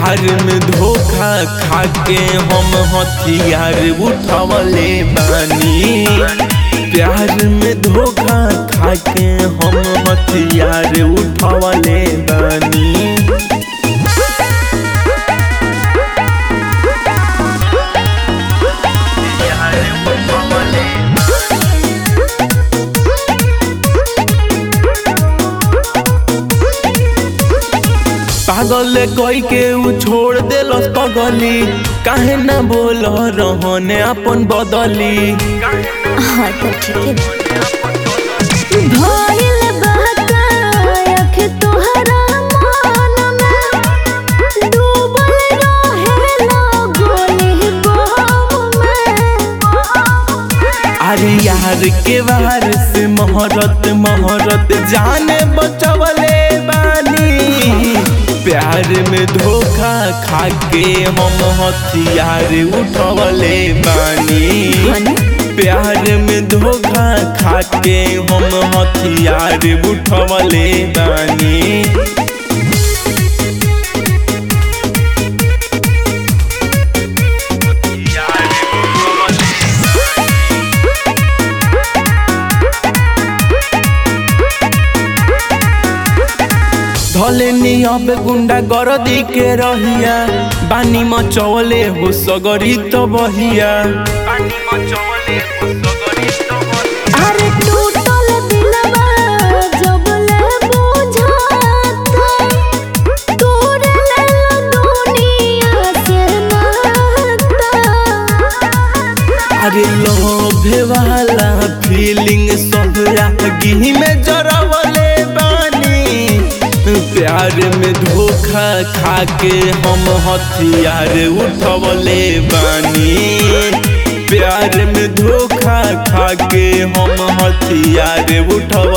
प्यार में धोखा खा के हम हथियार उठवले बानी प्यार में धोखा खा के हम हथियार उठवले बानी पागल कोई के उ छोड़ देलस पगली काहे ना बोल रहने अपन बदली हाँ तो ठीक है भइल बहका आँख तोहरा मन में डूबल रहेला गोली बम में अरे यार के वार से मोहरत मोहरत जाने बचवले बानी प्यार में धोखा खा के हम हथियार उठवले बानी प्यार में धोखा खा के हम हथियार उठवले बानी धलेनी अब गुंडा गरदी के रहिया बानी मचवले हो सगरी तो बहिया अरे टूटल दिलवा जब ले बुझाता तोरे लेल दुनिया से नाता अरे लोभे वाला फीलिंग सब आगी में जरवले बानी प्यार में धोखा खा के हम हथियार उठवले बानी प्यार में धोखा खा के हम हथियार उठव